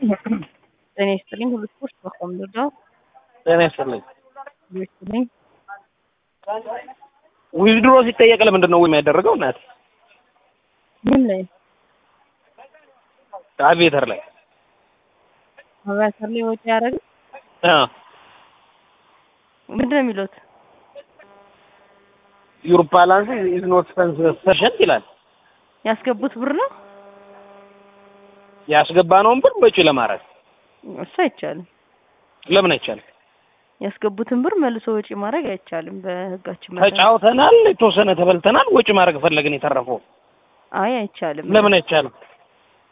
ጤና ይስጥልኝ። ሁሉ ስፖርት በቆም ልርዳው ጤና ይስጥልኝ። ይስጥልኝ። ዊዝድሮ ሲጠየቅ ለምንድን ነው የሚያደረገው? እናት ምን ላይ አቪዬተር ላይ አቫተር ላይ ወጪ ያደረገ አ ምንድን ነው የሚሉት? ዩር ባላንስ ኢዝ ኖት ሰፊሸንት ይላል። ያስገቡት ብር ነው ያስገባነውን ብር ወጪ ለማድረግ እሱ አይቻልም። ለምን አይቻልም? ያስገቡትን ብር መልሶ ወጪ ማድረግ አይቻልም በህጋችን መሰረት። ተጫውተናል፣ የተወሰነ ተበልተናል፣ ወጪ ማድረግ ፈለግን የተረፈው አይ አይቻልም። ለምን አይቻልም?